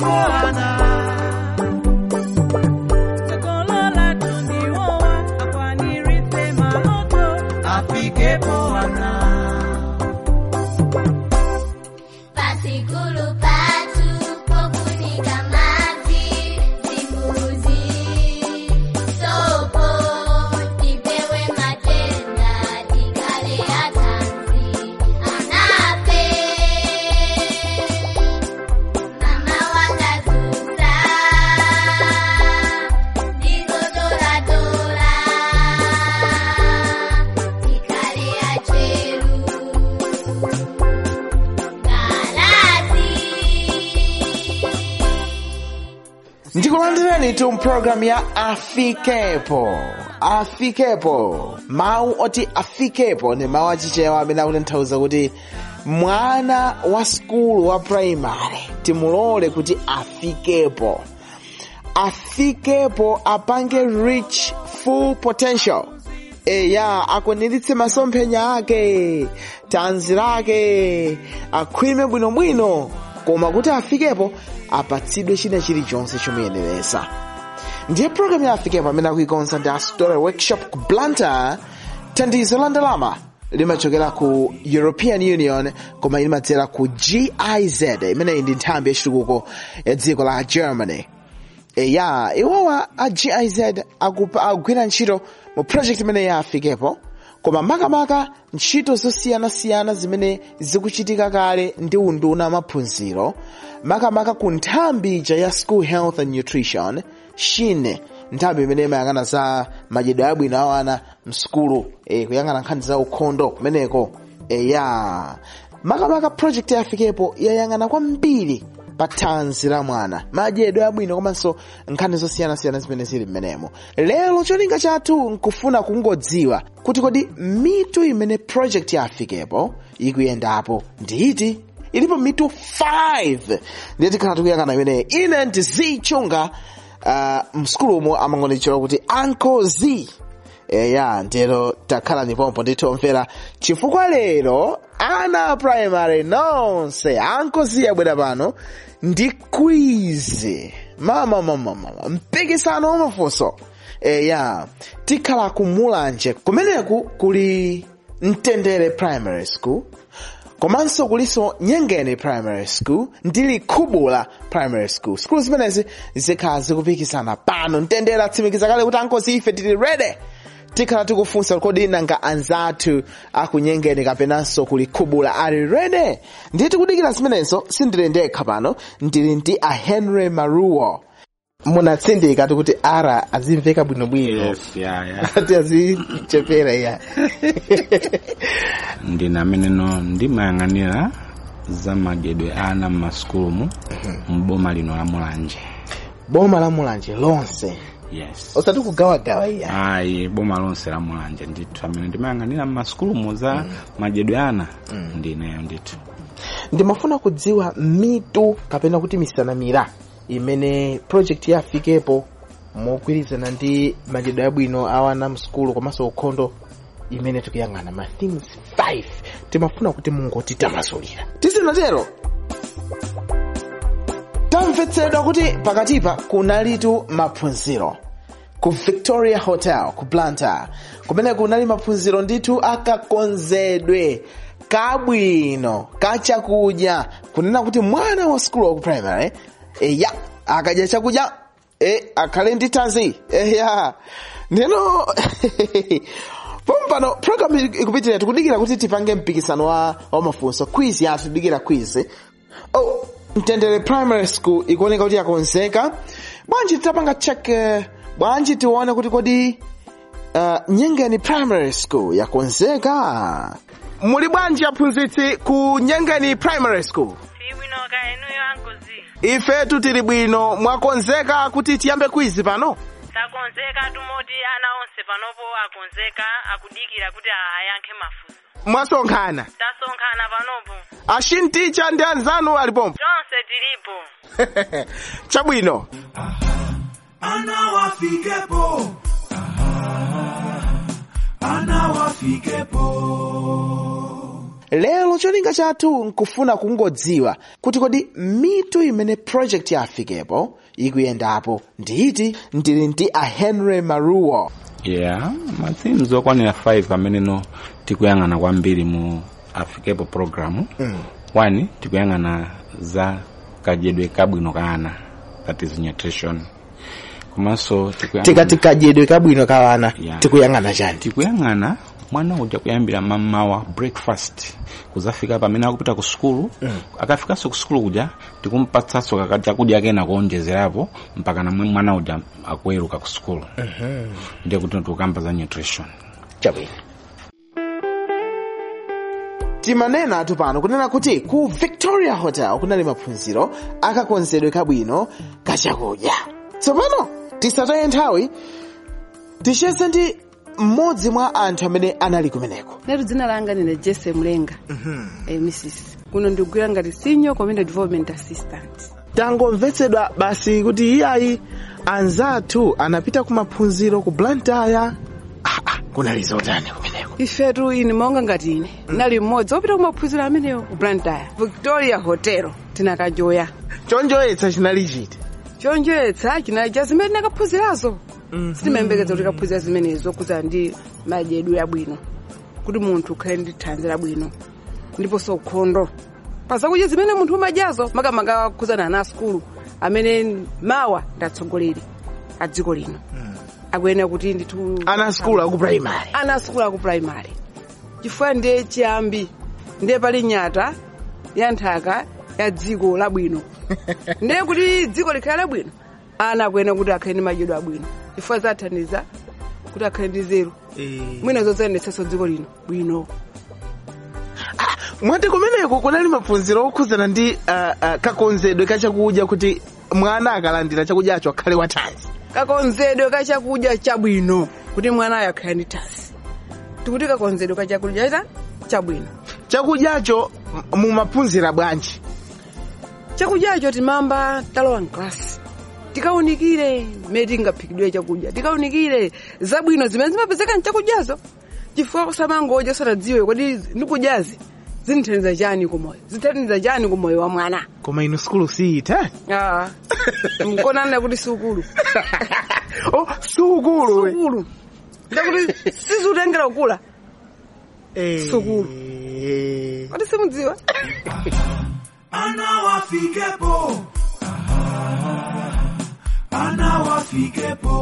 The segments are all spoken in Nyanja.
afikepo ana Sokolola tundiwowa akwaniritse maloto afikepo ana Pasikulu patu pokunika maji zimbuzi sopo tipewe matenda tikale atanzi anape mama wakazusa ndizotoratora tikale acheru ndikulandireni tu mpulogalamu ya afikepo afikepo mawu oti afikepo ni mawu achichewa amene akutanthauza kuti mwana wa skulu wa primary timulole kuti afikepo afikepo apange reach full potential eya akwaniritse masomphenya ake tanzi lake akhwime bwinobwino koma kuti afikepo apatsidwe china chilichonse chomuyeneresa ndiye programu ya afikepo amene akuikonza ndi astory workshop ku blantyre thandizo la ndalama limachokera ku european union koma limadzera ku giz imeneyi ndi nthambi yachitukuko ya dziko la germany eya iwowa a giz akupa- akugwira ntchito mu project imene ya afikepo koma makamaka ntchito zosiyanasiyana zimene zikuchitika kale ndi unduna wa maphunziro makamaka ku nthambi ija ya school health and nutrition shine nthambi imene imayang'ana za madyedwe abwino a ana msukulu eh, kuyang'ana nkhani za ukhondo kumeneko eya makamaka project ya afikepo yayang'ana kwambiri pa thanzi la mwana madyedwe abwino komanso nkhani zosiyanasiyana zimene zili mmenemo lero cholinga chathu nkufuna kungodziwa kuti kodi mitu imene project ya afikepo ikuyendapo nditi ilipo mitu 5 ndiye tikhala tikuyang'ana imeneyi ine ndi z chunga uh, msukulumo amangondichera kuti uncle z eya ndero takhala nipompo nditomvera chifukwa lero ana primary nonse ankozi abwera pano ndi kwizi mama mama mama mpikisano wamafunso eya tikhala kumulanje kumeneku kuli mtendere primary school komanso kuliso nyengeni primary school ndi likhubula primary school skulu zimenezi zikhala zikupikisana pano mtendere atsimikiza kale kuti ankozi ife tili rede tikhala tikufunsa kodi nanga anzathu akunyengeni kapenanso kulikhubula ali rede ndiye tikudikira zimenenso sindili ndekha pano ndili ndi a henry maruo munatsindika tikuti ara azimveka bwinobwino yes ya ya ati azichepera iya ndine ameneno ndimayang'anira za madyedwe ana mmasukulumu mboma lino la mulanje boma la mulanje lonse yes osati kugawagawa iya ayi boma lonse la mulanje ndithu amene ndimayang'anira mmasukulumu za madyedwe ana ndineyo ndithu ndimafuna kudziwa mitu kapena kuti misanamira imene project ya afikepo mogwirizana ndi madyedwe abwino awana msukulu komanso ukhondo imene tikuyang'ana ma things 5 timafuna kuti mungotitamasulira tisanatero tamvetsedwa kuti pakatipa kunalitu maphunziro ku victoria hotel ku blantyre kumene kunali maphunziro ndithu akakonzedwe kabwino kachakudya kunena kuti mwana wa skulu waku primary eya akadya chakudya e akhale ndi thanzi eya ndeno pompano program ikupitirira tikudikira kuti tipange mpikisano wa, wa mafunso quiz yathu tidikira quiz oh mtendere primary school ikuoneka kuti yakonzeka bwanji titapanga check eh, bwanji tione kuti kodi uh, nyengeni primary school yakonzeka muli bwanji aphunzitsi ku nyengeni primary school Siwino ka enuyo ankozi. ifetu tili bwino mwakonzeka kuti tiyambe quiz pano Takonzeka tumoti ana onse panopo akonzeka akudikira kuti ayankhe mafunso. mwasonkhana Tasonkhana panopo. ashinticha ndi anzanu alipompo Tonse tilipo. chabwino anawafikepo anawafikepo lero cholinga chathu nkufuna kungodziwa kuti kodi mitu imene project ya afikepo ikuyendapo nditi ndili ndi a henry maruo yeah ma themes okwanira 5 ameneno tikuyang'ana kwambiri mu afikepo programu mm. one tikuyang'ana za kadyedwe kabwino ka ana that is nutrition komanso tikuyang'ana- tikati kadyedwe kabwino ka ana Yeah. tikuyang'ana chani tikuyang'ana mwana uja kuyambira mamawa breakfast kuzafika pamene akupita ku sukulu mm. akafikanso ku sukulu kuja tikumpatsanso kaka chakudya kena kuonjezerapo mpaka namwe mwana uja akuweruka ku sukulu mm-hmm. ndiye kuti tikukamba za nutrition chabwino timanena atu pano kunena kuti ku victoria hotel kunali maphunziro akakonzedwe kabwino kachakudya tsopano tisataye nthawi ticheze ndi mmodzi mwa anthu amene anali kumeneko netu dzina langa ndine jesse mlenga eh, mrs kuno ndikugwira ngati senior community development assistant tangomvetsedwa basi kuti iyayi anzathu anapita ku maphunziro ku blantyre ah, ah, kunali zotani kumeneko ifetu ine maonga ngati ine nali mmodzi wopita kumaphunziro amenewo ku blantyre victoria hotel tinakajoya chonjoyetsa chinali chiti chonjoyetsa chinali cha zimene ndakaphunzirazo sitimayembekeza kuti kaphunzira zimenezo kuza ndi madyedwe abwino kuti munthu ukhale ndi thanzi labwino ndiponso ukhondo pa zakudya zimene munthu umadyazo makamaka kukhuzana ana asukulu amene mawa ndi atsogoleri a dziko lino akuyenera kuti ndithu ana skulu aku primary ana asukulu aku primary chifukwa ndiye chiyambi ndiye pali nyata ya nthaka ya dziko labwino ndiye kuti dziko likhale labwino ana akuyenera kuti akhale ndi madyedwe abwino chifukwa zathandiza kuti akhale ndi zeru mwina zodzayendetsanso dziko lino bwino mwati kumeneko kunali maphunziro okhuzana ndi uh, uh, kakonzedwe kachakudya kuti mwana akalandira chakudyacho akhale wathanzi kakonzedwe ka chakudya chabwino kuti mwanayo akhale ndi thanzi tikuti kakonzedwe ka chakudya cha chabwino chakudyacho m- mumaphunzira bwanji chakudyacho timamba talowa mklasi tikaunikire mmene tingaphikidwe chakudya tikaunikire zabwino zimene zimapezeka mchakudyazo chifukwa kusamangodya usatadziwe kodi ndikudyazi zinthandiza chani kumoyo zithandiza chani kumoyo wa mwana koma inu skulu siita Ah, mkonana kuti sukulu oh, sukulu we. sukulu ndakuti sizutengera kukula Eh, Sukulu. eh. kodi simudziwa Ana wafikepo. Ana wafikepo.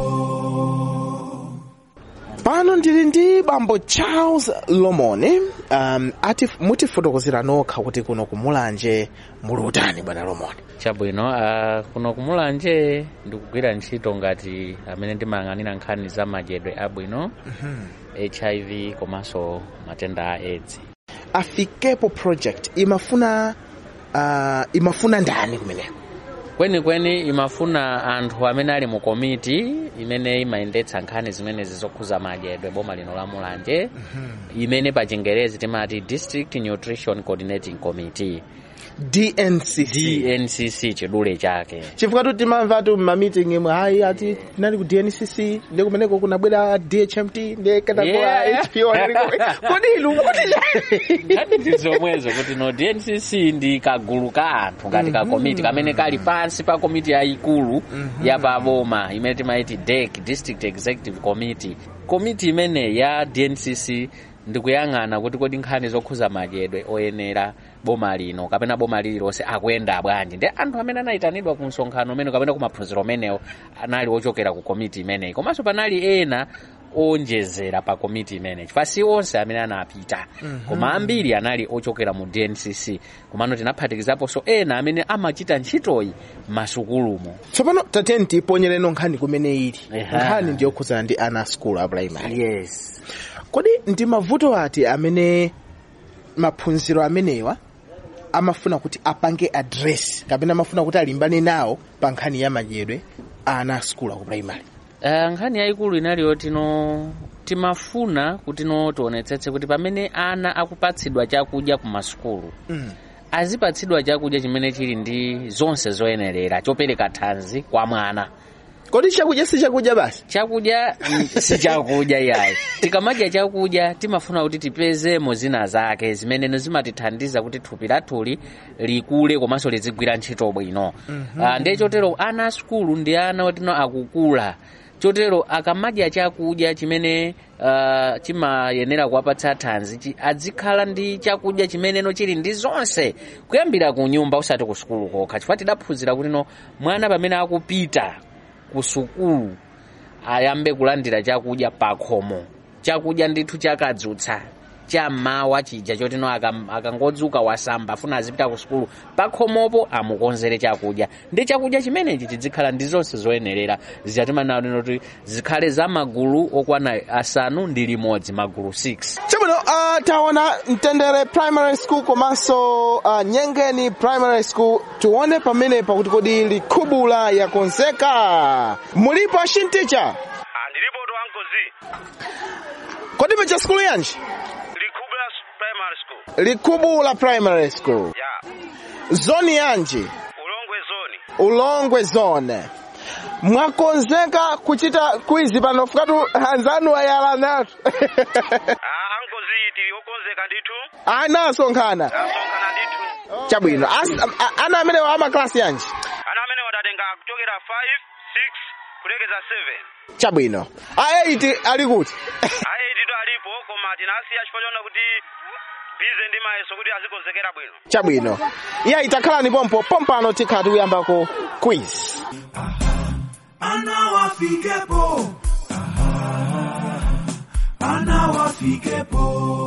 pano ndili ndi bambo charles lomone um, ati mutifotokozera nokha kuti kuno kumulanje muli utani bwana lomone chabwino uh, kuno kumulanje ndikugwira ntchito ngati amene ndimayang'anira nkhani za madyedwe abwino hiv komanso matenda a aids afikepo project imafuna uh, imafuna ndani kumeneko kwenikweni imafuna anthu amene ali mu komiti imene imayendetsa nkhani zimenezi zokhuza madyedwe boma lino la mulanje imene pa chingerezi timati district nutrition coordinating committee dncc dncc chidule chake chifukwa tu timamva tu mmamiting mwe hayi ati tinali ku dncc ndi kumeneko kunabwera dhmt ndi kenako Yeah. hpo kodi inu kuti ngati ndi zomwezo kuti no dncc ndi kagulu ka anthu ngati ka komiti kamene kali pansi pa komiti yayikulu ya paboma imene timaiti dec district executive committee komiti imene ya dncc ndikuyang'ana kuti kodi nkhani zokhuza madyedwe oyenera boma lino kapena boma lililonse akuyenda bwanji ndi anthu amene anayitanidwa ku msonkhano umene kapena ku maphunziro amenewo anali ochokera ku komiti imeneyi komanso panali ena onjezera pa komiti imeneyi chifukwa si onse amene anapita koma ambiri anali ochokera mu dncc komano tinaphatikizaponso ena amene amachita ntchitoyi m'masukulumo tsopano tateni tiponyereno nkhani kumene ili Eha. nkhani ndiyokhuzana ndi ana a skulu a primary yes kodi ndi mavuto ati amene maphunziro amenewa amafuna kuti apange address kapena amafuna kuti alimbane nawo pa nkhani ya madyedwe a ana a skulu aku primary Uh, nkhani yayikulu inaliyo tino timafuna kuti no tionetsetse kuti pamene ana akupatsidwa chakudya ku masukulu Mm. azipatsidwa chakudya chimene chili ndi zonse zoyenerera chopereka thanzi kwa mwana kodi chakudya si chakudya basi chakudya mm, si chakudya yayi tikamadya chakudya timafuna kuti tipezemo zina zake zimeneno zimatithandiza kuti thupi lathuli likule komanso lizigwira ntchito bwino Ah, ndiye chotero ana a sukulu ndi ana otino akukula chotero akamadya chakudya chimene uh, chimayenera kuwapatsa thanzi chi- azikhala ndi chakudya chimeneno chili ndi zonse kuyambira ku nyumba usati ku sukulu kokha chifukwa tidaphunzira kuti no mwana pamene akupita ku sukulu ayambe kulandira chakudya pakhomo chakudya ndithu chakadzutsa chammawa chija chotino akam- akangodzuka wasamba afuna azipita ku sukulu pakhomopo amukonzere chakudya ndi chakudya chimenechi chizikhala ndi zonse zoyenerera zichatimanano kuti zikhale za magulu okwana asanu ndi limodzi magulu 6 chabwino uh, taona mtendere primary school komanso uh, nyengeni primary school tione pamene pakuti kodi likhubula yakonzeka mulipo ashinticha ndilipo to ankozi kodi mecha skulu yanji likubula primary school likhubula primary school ya zoni yanji ulongwe zoni ulongwe zone mwakonzeka kuchita kwizi pano fukatu anzanu ayala natu ah ankozi tili okonzeka ndithu anasonkhana asonkhana ndithu chabwino As- a- a- ana amene ama klasi yanji ana amene wadatenga kuchokera 5 6 kulekeza 7 chabwino aeiti ali kuti ayi tito alipo koma tinasiya chifukwa chona kuti bize ndi mayeso kuti azikonzekera bwino chabwino iya itakhalani pompo pompano tikhala tikuyambako quiz Ana wafikepo. Aha. Ana wafikepo.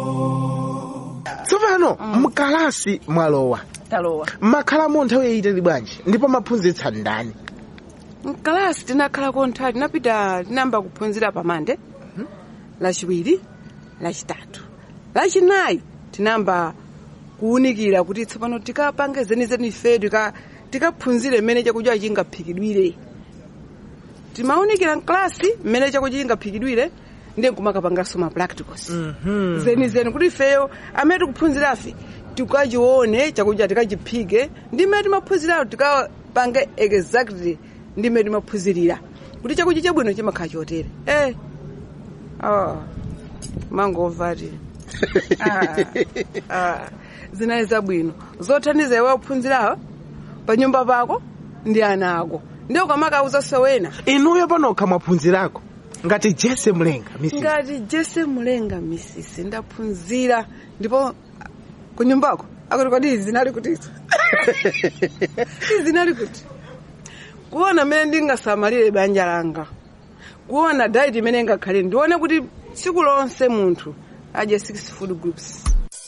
tsopano mkalasi mwalowa talowa mmakhalamo nthawi yayitali bwanji ndipo maphunzitsa ndani mkalasi tinakhalako nthawi tinapita tinayamba kuphunzira pamande lachiwiri lachitatu lachinayi tinayamba kuwunikira kuti tsopano tikapange zenizeni ife tika- tikaphunzire mmene chakudya chingaphikidwire timawunikira mklasi mmene chakudya chingaphikidwire ndiye nkumakapanganso ma practicals zenizeni kuti ifeyo amene tikuphunzirafe tikachione chakudya tikachiphike ndi mmene timaphunzirayo tikapange exactly ndi mmene timaphunzirira kuti chakudya chabwino chimakhala chotere eh ah mangomva ti ah, ah, zinayi zabwino zothandiza iwe ophunzirawo pa nyumba pako ndi ana ako ndiye ukamakauza sowena inuyo panokha mwaphunzirako ngati jese mlenga misi ngati jese mulenga misisi ndaphunzira ndipo kunyumbako akuti kodi izi zinali kutizo izi zinali kuti kuona mmene ndingasamalire banja langa kuona diet imene ingakhale ndione kuti tsiku lonse munthu adye six food groups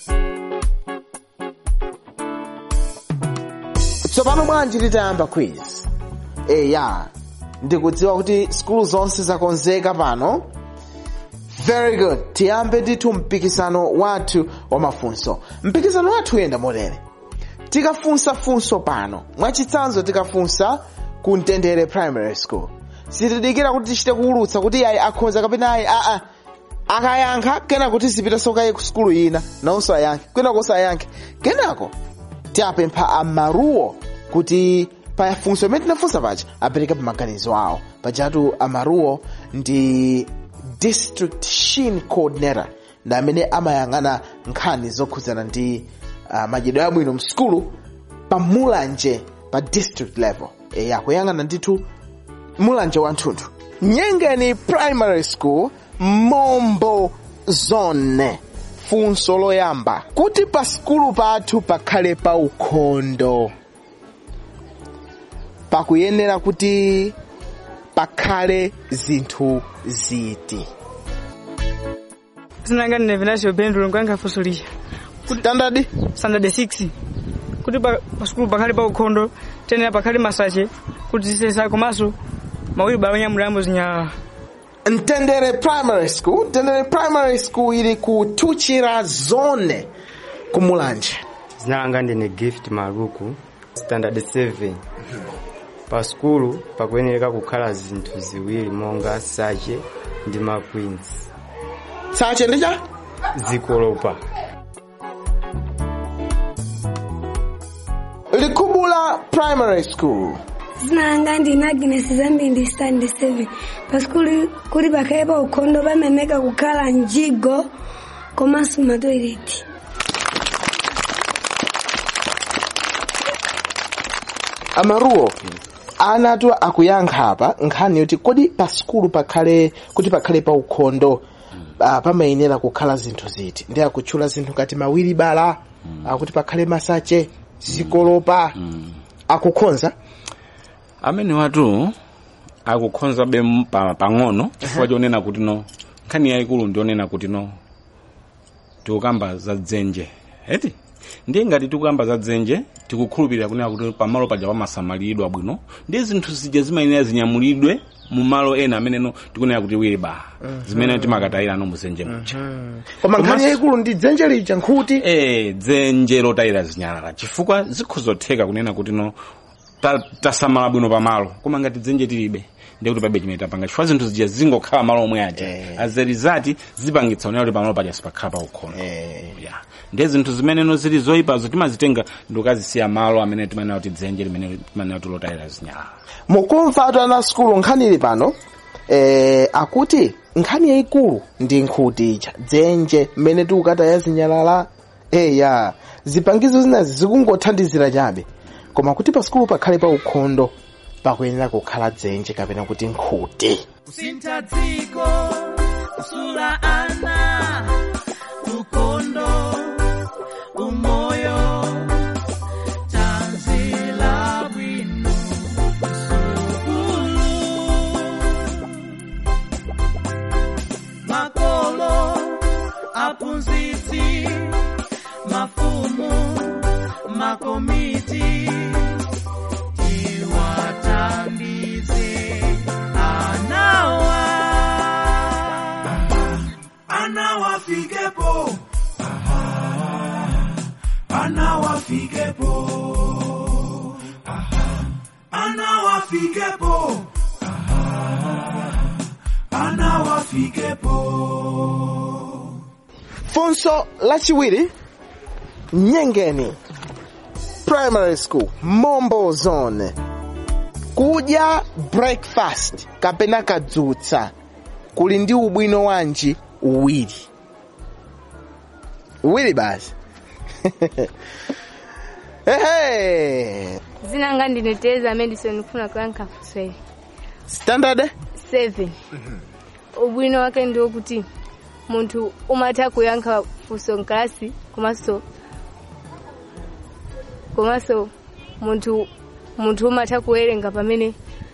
tsopano bwanji titayamba quiz eya ndikudziwa kuti skulu zonse zakonzeka pano very good tiyambe ndithu mpikisano wathu wa mafunso mpikisano wathu uyenda motere tikafunsa funso pano mwachitsanzo tikafunsa ku mtendere primary school sitidikira kuti tichite kuwulutsa kuti ayi akhoza kapena ayi aa akayankha kenako tizipitanso kaye ku skulu ina nawonso ayankhe kenako sayankhe kenako tiapempha amaruwo kuti pa funso imene tinafunsa paja apereke pa maganizo awo pajatu amaruwo ndi district shin coordinator ndi amene amayang'ana nkhani zokhudzana ndi uh, madyedwe abwino msukulu pa mulanje pa district level eya kuyang'ana ndithu mulanje wathunthu nyengeni primary school mombo zone funso loyamba kuti pa skulu pathu pakhale pa ukhondo pakuyenera kuti pakhale zinthu ziti sinanga ndine venasio pendro nkuyankha funso lija standard standard 6 kuti pa pa sukulu pakhale pa ukhondo tenera pakhale masache kuti zisesa komanso mawiri onyamuliramo zinyalala mtendere primary school mtendere primary school ili ku tuchira zone kumulanje zina langa ndine gift maluku standard 7 pa skulu pakuyenereka kukhala zinthu ziwiri monga sache ndi maqueens sache ndicha zikolopa likubula primary school zina langa ndine agnes zambi ndi stand 7 pasikuli kuli pakhale pa ukhondo pameneka kukhala mjigo komanso matoileti amaruwo anatu akuyankha apa nkhani yoti kodi pa sukulu pakhale kuti pakhale pa ukhondo uh, pamayenera kukhala zinthu ziti ndi akutchula zinthu ngati mawiri bala akuti pakhale masache zikolopa akukhonza amene watu akukhonza be pa- pang'ono chifukwa chonena kuti no nkhani yayikulu ndionena kuti no tikukamba za dzenje eti ndiye ngati tikukamba za dzenje tikukhulupirira kunena kuti pamalo paja pamasamalidwa bwino ndi zinthu zija zimayenera zinyamulidwe mu malo ena ameneno tikunena kuti weba zimene timakatayira no muzenje muja koma nkhani Komanso- yayikulu ndi dzenje lija nkhuti eh dzenje lotayira zinyalala chifukwa zikhozotheka kunena kuti no ta- tasamala bwino pamalo koma ngati dzenje tilibe ndiye kuti pabe chimene tapanga chifukwa zinthu zija zingokhala malo omwe aja as a result zipangitsa kunena kuti pamalo paja sipakhala pa ukhondo yeah. ndiye zinthu zimeneno zili zoyipazo timazitenga ndikukazisiya malo amene timanena kuti dzenje limene timanena kuti lotayira zinyalala mukumva atu ana sukulu nkhani ili pano eh, akuti nkhani yayikulu ndi nkhuti ija dzenje mmene tikukataya zinyalala eya zipangizo zinazi zikungothandizira chabe koma kuti pa sukulu pakhale pa ukhondo pakuyenera kukhala dzenje kapena kuti nkhuti kusintha dziko kusula ana ukhondo umoyo tanzila bwino sukulu makolo aphunzitsi mafumu makomiti tiwathandize anawa anawafikepo anawafikepo anawafikepo anawafikepo funso lachiwiri nyengeni primary school mombo zone kudya breakfast kapena kadzutsa kuli ndi ubwino wanji uwiri uwiri basi ehe zina langa ndine tereza madison ndikufuna kuyankha funso standard 7 ubwino wake ndi wokuti munthu umatha kuyankha funso mkalasi komanso komanso munthu munthu umatha kuwerenga pamene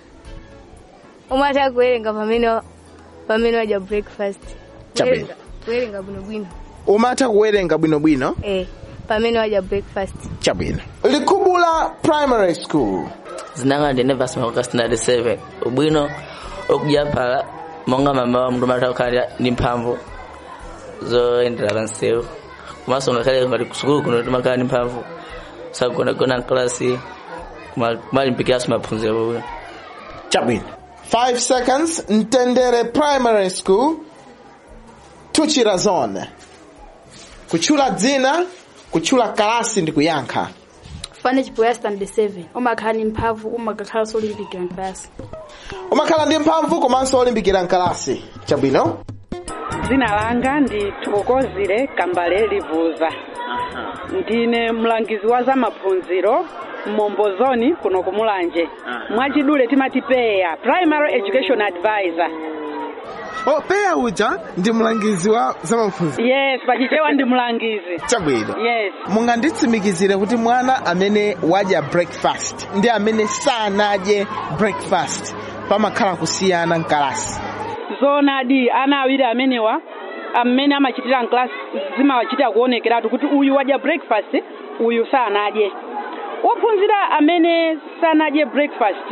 umatha kuwerenga pamene pamene wadya breakfast Chabwino. Kuwerenga- kuwerenga bwinobwino umatha kuwerenga bwinobwino eh pamene wadya breakfast chabwino likubula primary school zinanga ndine vasima standard 7 ubwino okudya phala monga mama wa mndu matha kukhala ndi mphamvu zoyendera pansewu komanso ngakhale ngati kusukulu kuno timakhala ndi mphamvu sakugonagona mklasi kumalimbikiranso maphunziro bwino chabwino 5 seconds mtendere primary school tuchira zone kutchula dzina kutchula kalasi ndi kuyankha fane chipoya stand 7 umakhala ndi mphamvu umakakhala solimbikira mklasi umakhala ndi mphamvu komanso olimbikira mkalasi chabwino dzina langa ndi thokozile kambale livuza ndine mlangizi wa zamaphunziro mmombozoni kuno kumulanje mwachidule timati peya primary education advisor oh peya uja ndi mlangizi wa zamaphunziro yes pachichewa ndi mlangizi chabwino yes munganditsimikizire kuti mwana amene wadya breakfast ndi amene sanadye breakfast pamakhala kusiyana mkalasi zoonadi ana awiri amenewa amene amachitira mklasi zimawachitira kuonekeratu kuti uyu wadya breakfast uyu sanadye wophunzira amene sanadye breakfast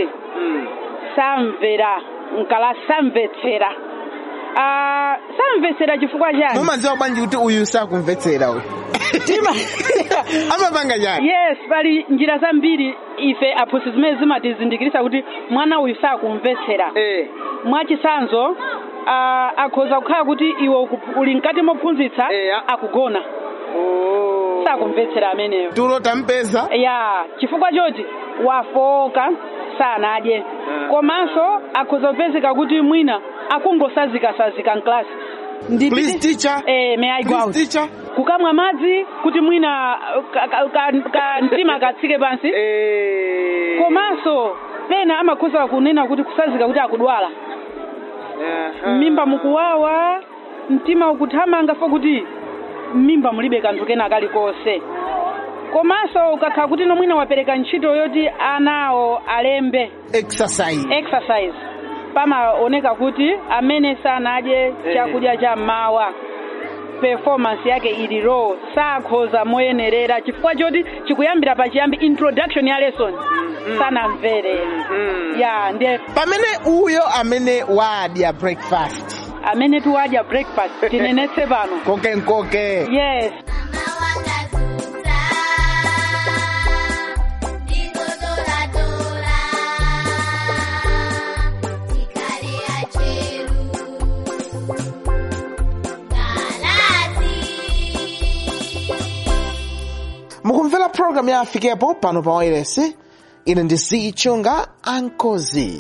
samvera mkalasi samvetsera Ah, samvetsera chifukwa chani mumadziwa bwanji kuti uyu sakumvetsera uyu amapanga chani yes pali njira zambiri ife aphunzitsi zimene zimatizindikirisa kuti mwana uyu sakumvetsera mwachisanzo uh, akhoza kukhala kuti iwe uku- uli mkati mophunzitsa akugona sakumvetsera ameneyo tulo tampeza ya chifukwa choti wafoka sanadye komanso akhoza kupezeka kuti mwina akungosazikasazika mklasi Please, teacher. eh, may I go Please, out? teacher. kukamwa madzi kuti mwina ka, ka, ka, ka mtima katsike pansi komanso pena amakhoza kunena kuti kusazika kuti akudwala mmimba mukuwawa mtima ukuthamanga fo kuti mmimba mulibe kanthu kena kalikonse komanso ukakhala kuti nomwina wapereka ntchito yoti anawo alembe exercise exercise pamaoneka kuti amene sanadye chakudya cha mmawa performance yake ili low sakhoza moyenerera chifukwa choti chikuyambira pachiyambi introduction ya lesson sanamvere ya ndiye pamene uyo amene wadya breakfast amene tiwadya breakfast tinenetse pano koke nkoke yes mukumvera program ya afikepo pano pa wailesi ine ndi zichunga ankozi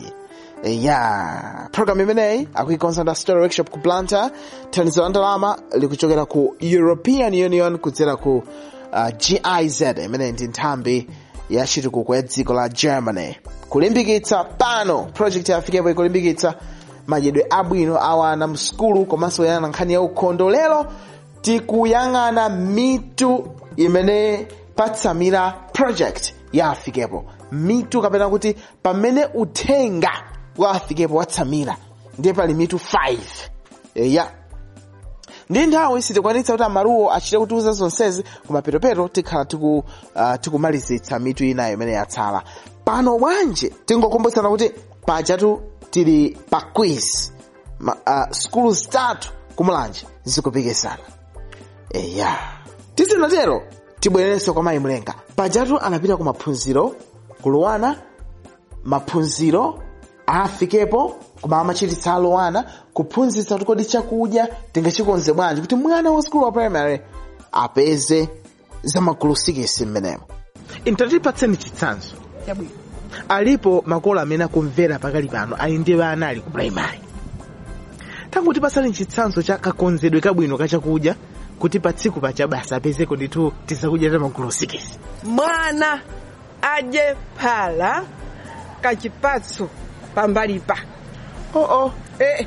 ya program imeneyi akuikonza nda story workshop ku planta thandizo la ndalama likuchokera ku european union kudzera ku uh, giz imeneyi ndi nthambi ya chitukuko ya dziko la germany kulimbikitsa pano project ya afikepo ikulimbikitsa madyedwe abwino awana msukulu komanso kuyang'ana nkhani ya ukhondo lero tikuyang'ana mitu imene patsamira project ya afikepo mitu kapena kuti pamene uthenga wa afikepo watsamira ndiye pali mitu 5 eya ndi nthawi sitikwanitsa kuti amaruwo achite kutiuza zonsezi koma petopeto tikhala tiku, uh, tikumalizitsa mitu inayo imene yatsala pano bwanji tingokumbutsana kuti pajatu tili pa quiz Ma, uh, skulu zitatu kumulanje zikupikisana eya tizinatero tibwererenso kwa mayi mlenga pajatu anapita ku maphunziro kulowana maphunziro afikepo koma amachititsa alowana kuphunzitsa kuti kodi chakudya tingachikonze bwanji kuti mwana wa skulu wa primary apeze zamagulu sikisi mmenemo intatipatseni chitsanzo chabwino alipo makolo amene akumvera pakali pano ali ndi ana ali ku primary tangu tipatsani chitsanzo cha kakonzedwe kabwino kachakudya kuti pa tsiku pacha basa apezeko ndithu tizakudya ta magulu sikisi mwana adye phala kachipatso pambalipa oh -oh. eh.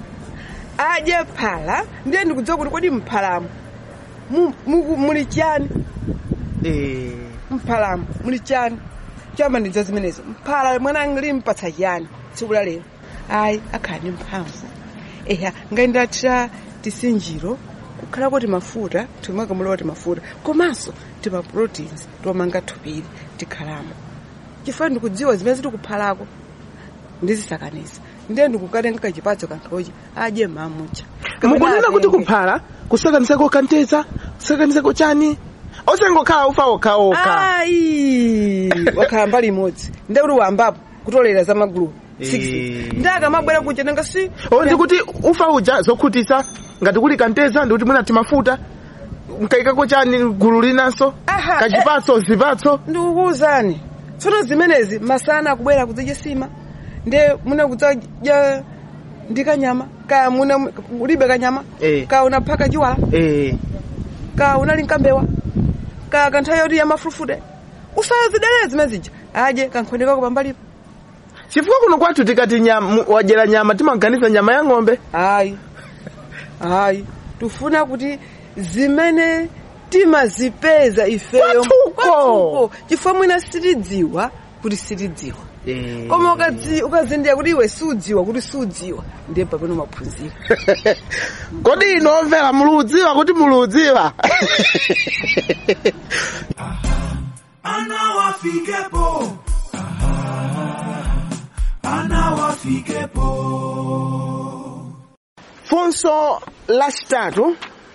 adye phala ndiye ndikudziwa kuti kodi mphalamo mu- muku- muli chani eh. mphalamo muli chani choyamba ndidziwa zimenezo mphala mwana angili mpatsa chiyani tsiku la lero ayi akhala ndi mphamvu eya ngayendatira tisinjiro kukhala kuti mafuta timakamula kuti mafuta komanso tima proteins tomanga thupiri tikhalamo chifukwa ndikudziwa zimene tikuphalako ndizisakaniza ndiye ndikukatenga kachipatso kanthochi adye mamucha mukunena kuti kuphala kusakanizako kanteza kusakanizako chani osangokhala ufa okhaokha ayi wakhala mbali imodzi ndiye kuti wambapo kutolera za magulu Eh. 6 ndi akamabwera kucha nanga si o ndikuti ufa uja zokhutisa ngati kuli kanteza ndikuti mwina timafuta mkaikako chani gulu linanso Aha, kachipatso zipatso ndikukuwuzani tsono zimenezi masana akubwera kudzadya sima ndiye muna kudzadya ndi kanyama kaya muna ulibe kanyama Eh. kaya unaphaka chiwala eh. kaya unali nkambewa kaya kanthawi yoti yamafulufute usazidelere zimene zija adye kankhonde kako pambalipo chifukwa kuno kwathu tikati nyama, wadyera nyama timaganiza nyama ya ng'ombe ayi ayi tifuna kuti zimene timazipeza ifeyo Kwathuko. kwathuko chifukwa mwina sitidziwa kuti sitidziwa koma ukadzi- ukazindikira kuti iwe sudziwa kuti sudziwa ndiye pamene umaphunzira kodi ino omvera muludziwa kuti muludziwa Ana wafikepo. Ana wafikepo. funso lachitatu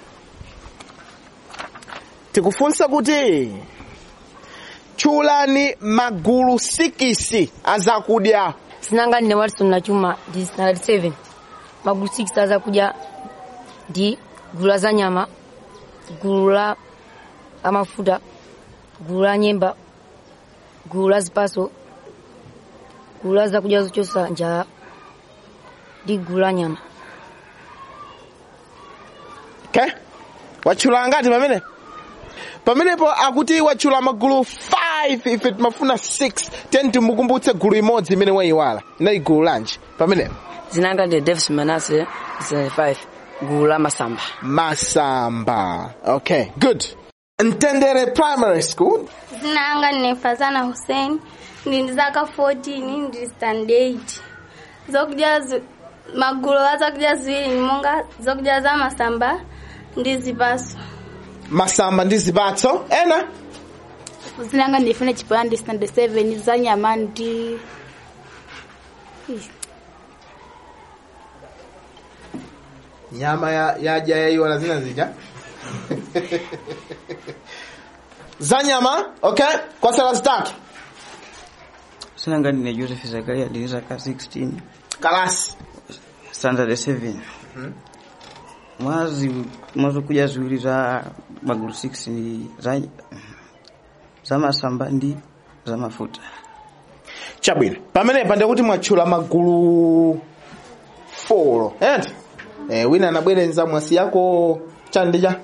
tikufunsa kuti tchulani magulu sikisi azakudya sinanga ndine watson na chuma ndi standard 7 magulu 6 azakudya ndi gulu la za nyama gulu la la mafuta gulu la nyemba gulu la zipaso gulu la zakudya zochotsa njala ndi gulu la nyama okay watchula angati pamene pamenepo akuti watchula magulu 5 ife timafuna 6 ten timukumbutse gulu imodzi imene wayiwala inayi gulu lanji pamenepo zinanga ndi davis manase 5 gulu la masamba masamba okay good mtendere primary school zinanga ndine fazana hussein ndini zaka 14 ndili stand 8 zokudya zi- magulu a zakudya ziwiri ni monga zokudya za masamba ndi zipaso masamba ndi zipatso ena zinanga ndifune chipoya ndi stand 7 za nyama ndi Ih, nyama ya yaja yayiwala zina zija za nyama okay kwa sala zitatu sinanga ndine joseph zakaria ndine zaka 16 kalasi standard 7 mwazi mwazokuja ziwiri za magulu 6 ni za, za masamba ndi za mafuta chabwino pamenepa ndikuti mwatchula magulu 4 enti eh, wina anabwerenza mwasi yako chandija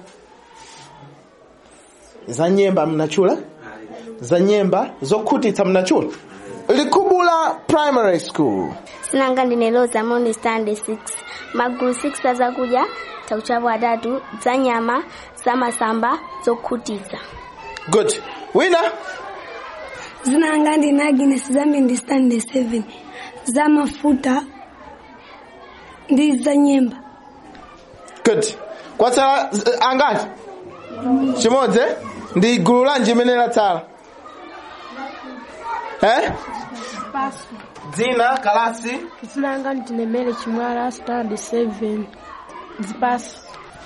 za nyemba mnachula za nyemba zokhutitsa mnachula likubula primary school sinanga ndine loza moni stand 6 magulu 6 azakuja takuchapo atatu za nyama za masamba zokhutitsa good wina zinanga ndine agnes zambi ndi stand 7 za mafuta ndi za nyemba good kwatsala z- angati chimodzi eh? ndi gulu lanji imene latsala eh? dzina kalasi zinanga ndinemere chimwala stand 7 zipasi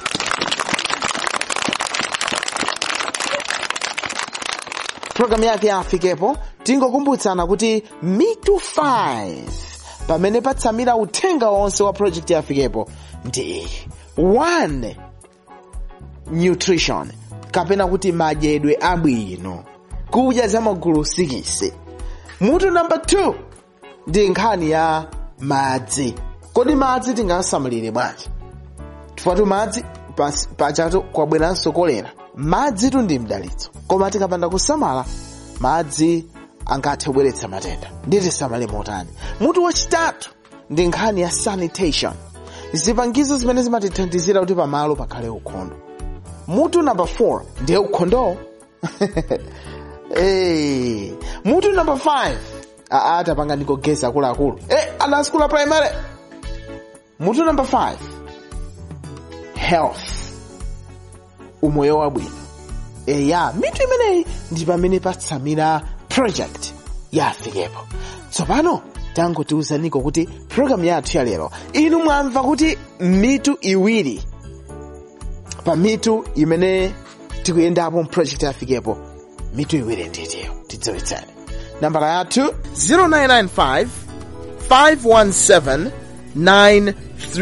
programu yake yafikepo tingokumbutsana kuti mitu 5 pamene patsamira uthenga wonse wa project yafikepo ndi 1 nutrition kapena kuti madyedwe abwino kudya za magulu 6 mutu namba 2 ndi nkhani ya madzi kodi madzi tingasamalire bwanji chifukwa madzi pas- pachatu kwabweranso kolera madzi tu ndi mdalitso koma tikapanda kusamala madzi angathe kubweretsa matenda ndi tisamale motani mutu wachitatu ndi nkhani ya sanitation zipangizo zimene zimatithandizira kuti pamalo pakhale ukhondo mutu namba 4 ndiye ukhondowo hey. mutu namba 5 aa tapanga ndikogeza akuluakulu eh, ana skula primary mutu namba 5 health umoyo wabwino eya mitu imeneyi ndi pamene patsamira project yafikepo tsopano tangotiwuzaniko kuti programu yathu ya lero inu mwamva kuti mitu iwiri pa mitu imene tikuyendapo project yafikepo mitu iwiri nditiyo tidziwitseni nambala yathu 0995 517 930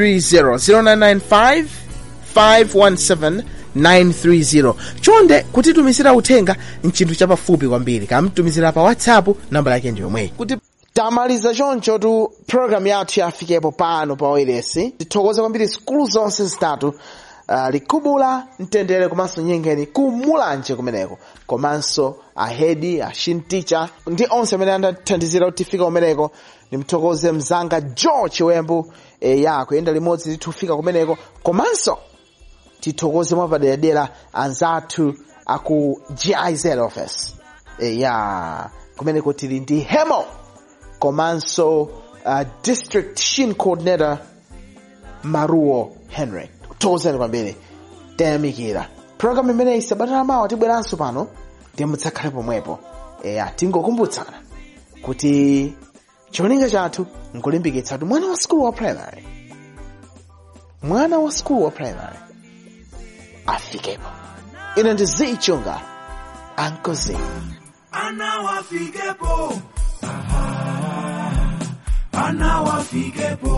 0995 517 930 chonde kutitumizira uthenga mchinthu chapafupi kwambiri kamtumizira pa whatsapp nambala yake ndi yomweyi kuti tamaliza choncho tu programu yathu yafikepo pano pa oiresi tithokoze kwambiri sikulu zonse zitatu uh, likubula mtendere komanso nyengeni kumulanje kumeneko komanso ahedi ashinticha ndi onse amene anatithandizira kuti tifika kumeneko nimthokoze mzanga george wembu e, ya kuyenda limodzi titufika kumeneko komanso tithokoze mwapaderadera anzathu aku giz office e, ya kumeneko tili ndi hemo komanso uh, district shin coordinator maruo henry tozeni kwambiri tayamikira programu imeneyi sabatana mawa tibweranso pano ndiye mudzakhale pomwepo eya tingokumbutsana kuti cholinga chathu nkulimbikitsa kuti mwana wa skulu wa primary mwana wa skulu wa primary afikepo ine ndi zichunga ankozi anawafikepo Aha, anawafikepo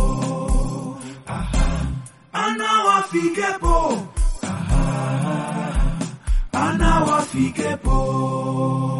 Aha, anawafikepo Aha, anawafikepo